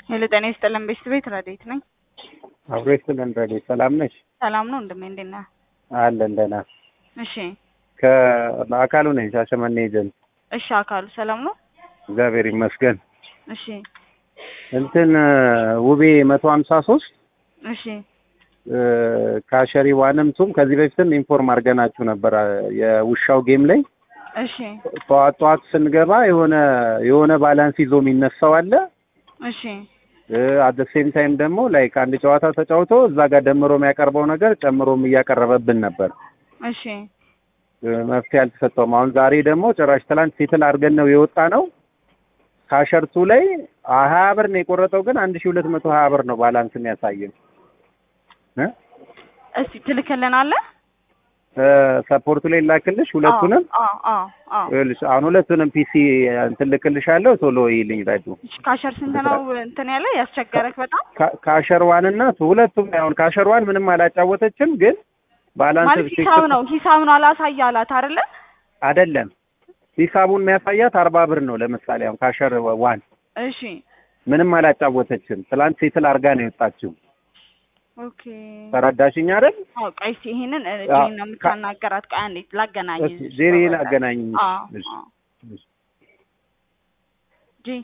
ሄሎ ጤና ይስጥልን ቤት ረዴት ነኝ። አብሮ ይስጥልን ረዴት። ሰላም ነሽ? ሰላም ነው እንደምን እንዴት ነህ? አለን ደህና። እሺ ከአካሉ ነኝ ሻሸመኔ ኤጀንት። እሺ አካሉ ሰላም ነው? እግዚአብሔር ይመስገን። እሺ እንትን ውቤ መቶ ሀምሳ ሶስት እሺ ካሸሪ ዋንም ቱም ከዚህ በፊትም ኢንፎርም አድርገናችሁ ነበር የውሻው ጌም ላይ እሺ ጠዋት ጠዋት ስንገባ የሆነ የሆነ ባላንስ ይዞ የሚነሳው አለ እሺ አት ሴም ታይም ደግሞ ላይክ አንድ ጨዋታ ተጫውቶ እዛ ጋር ደምሮ የሚያቀርበው ነገር ጨምሮም እያቀረበብን ነበር። እሺ መፍትሄ አልተሰጠውም። አሁን ዛሬ ደግሞ ጭራሽ ትላንት ሴትል አድርገን ነው የወጣ ነው። ካሸርቱ ላይ ሀያ ብር ነው የቆረጠው፣ ግን አንድ ሺ ሁለት መቶ ሀያ ብር ነው ባላንስ የሚያሳየው። እስቲ ትልክልናለህ? ሰፖርቱ ላይ ላክልሽ ሁለቱንም። አዎ አዎ አዎ ይኸውልሽ አሁን ሁለቱንም ፒሲ እንትን ልክልሻለሁ። ቶሎ ይልኝ ራጁ። እሺ ካሸር ስንት ነው እንትን ያለ ያስቸገረክ በጣም ካሸር ዋን እና ሁለቱም አሁን ካሸር ዋን ምንም አላጫወተችም፣ ግን ባላንስ ማለት ሂሳብ ነው ሂሳብ ነው አላሳይ አላት አይደለ? አይደለም ሂሳቡን የሚያሳያት አርባ ብር ነው። ለምሳሌ አሁን ካሸር ዋን እሺ ምንም አላጫወተችም። ትላንት ሴትል አድርጋ ነው የወጣችው። ኦኬ ተረዳሽኝ አይደል? አዎ ቆይ እስኪ ይሄንን ጄን ነው የምታናገራት። ቆይ አንዴ ላገናኝ። ጄሪን አገናኝ። አዎ አዎ ጂ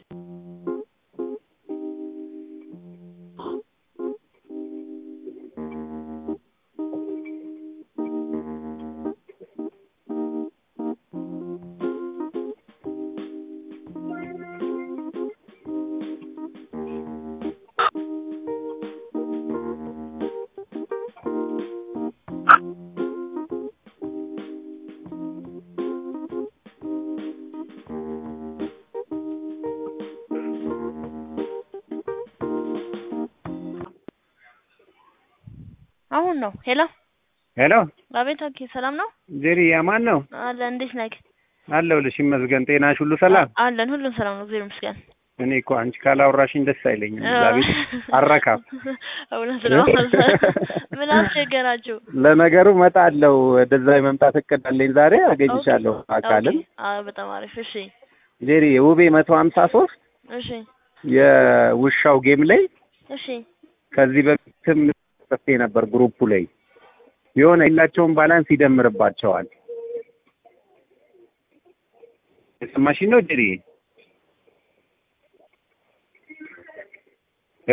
አሁን ነው። ሄሎ ሄሎ፣ አቤት። ኦኬ፣ ሰላም ነው ጄሪ ያማን ነው አለ። እንዴት ነህ? አለሁልሽ። ይመስገን። ጤናሽ ሁሉ ሰላም? አለን፣ ሁሉም ሰላም ነው፣ እግዚአብሔር ይመስገን። እኔ እኮ አንቺ ካላወራሽኝ ደስ አይለኝም። እዛ ቤት አረካም። እውነት ነው። ምን አስቸገራችሁ? ለነገሩ እመጣለሁ። ወደዛ የመምጣት እቅድ አለኝ። ዛሬ አገኝሻለሁ አካልም። አዎ፣ በጣም አሪፍ። እሺ፣ ጄሪ የውቤ መቶ ሀምሳ ሶስት እሺ፣ የውሻው ጌም ላይ እሺ፣ ከዚህ በፊትም ጽፌ ነበር ግሩፑ ላይ የሆነ የላቸውን ባላንስ ይደምርባቸዋል። የሰማሽኝ ነው ጄሪ?